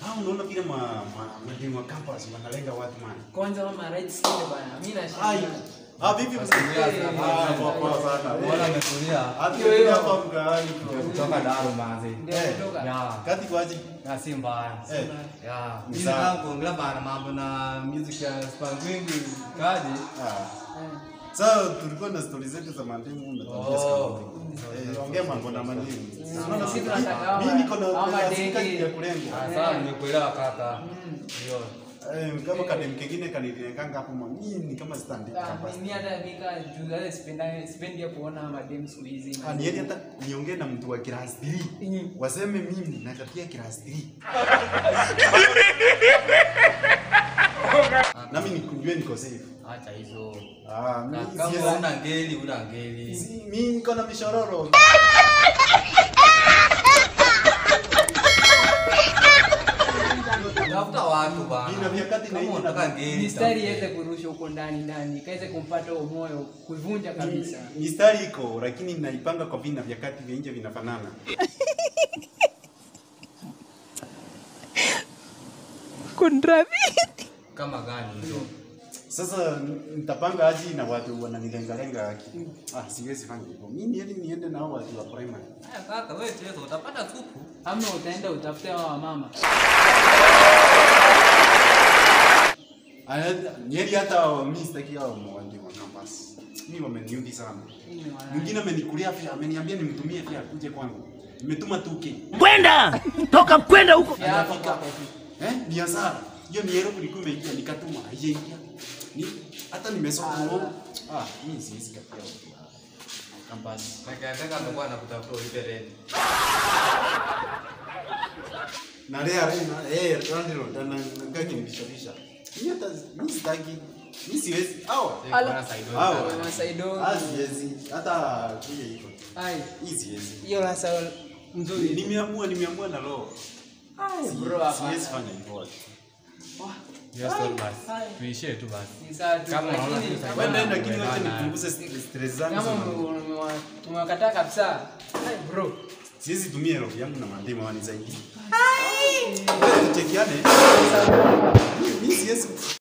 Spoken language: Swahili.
Ah, unaona vile ma ma mademu wa campus wanalenga watu man. Kwanza mama right side bana. Mimi Ai. nashangaa. Ah, vipi msikia sana? Ah, poa poa sana. Bora ametulia. Hata Hiyo, hiyo. hapa mkaani Ndio tu. kutoka Daru manzi. Ndio Eh. kutoka. Ya. Kati kwaje? Na si mbaya. Eh. Ya. Ni Mimi sawa. nataka kuongelea bana mambo na music ya Spangwingi kaje. Ah. Eh. Sasa tulikuwa na stori zetu za mademu na tabia za Oh. mademu. Eh, ongea mambo na mademu. Unaona Sisi mimi- tunataka mimi niko na ama na dege. sikati ya kulenga. Ah, Sawa nimekuelewa kaka. Mm. Ndio. Eh, kama kadem kengine kanilekanga hapo mwa mimi ni kama standika Ah, hapa. mimi hata mika juu hata sipendi sipendi ya kuona madem siku hizi. Ah, niende hata niongee na mtu wa class 3. Mm. Waseme mimi nakatia class 3. Nami nikujue niko safe. Acha hizo. Ah, Na mimi Kama siwezi- una ngeli una ngeli. Si- mimi niko na mishororo. Tafuta watu bana. Nina vyakati na Kama hivi unataka na- ngeli. Mistari iweze kurusha huko ndani ndani, kaweze kumpata huo moyo, kuivunja kabisa. Mistari iko lakini naipanga kwa vina vyakati vya nje vinafanana. Kama gani hizo? Sasa nitapanga aji na watu wananilengalenga akili. Ah, siwezi fanya hivyo. Mimi niende niende na hao watu wa primary. Haya kaka wewe cheza utapata supu. Ama utaenda utafute hao wamama. Ah, Nyeri hata mimi sitaki hao mwandi wa campus. Mimi wameniudhi sana. Hii ni wana- Mwingine amenikulia pia, ameniambia nimtumie pia akuje kwangu. Nimetuma 2K. Kwenda toka kwenda huko. Ya hapa Hajafika. kwako tu. Eh, ni hasara. Hiyo ni hero ilikuwa imeingia nikatuma haijaingia. Ni hata nimesoma. Ah, mimi siwezi katia watu wa campus. Nakataka amekuwa anakutafuta ulipe rent. na lea rena eh randilo na ngaki nibishabisha mimi hata mimi sitaki mimi siwezi hawa Ala. hawa Mama Saido. ah siwezi hata kuja hivyo Ai, hii siwezi hiyo la sawa nzuri. nimeamua nimeamua na roho Ai, Si- bro hapa. siwezi fanya hivyo watu. Yes, Ai, basi. ai. Tuishie tu basi. Ni sawa tu, Kama unaona lakini tu kama- Wewe nenda lakini Bana. wacha nipunguze stress zangu kama sana. ume- umewa- tumewakataa kabisa. Ai, bro. siwezi tumia roho yangu na mandema wani zaidi wewe tuchekiane mimi mimi siwezi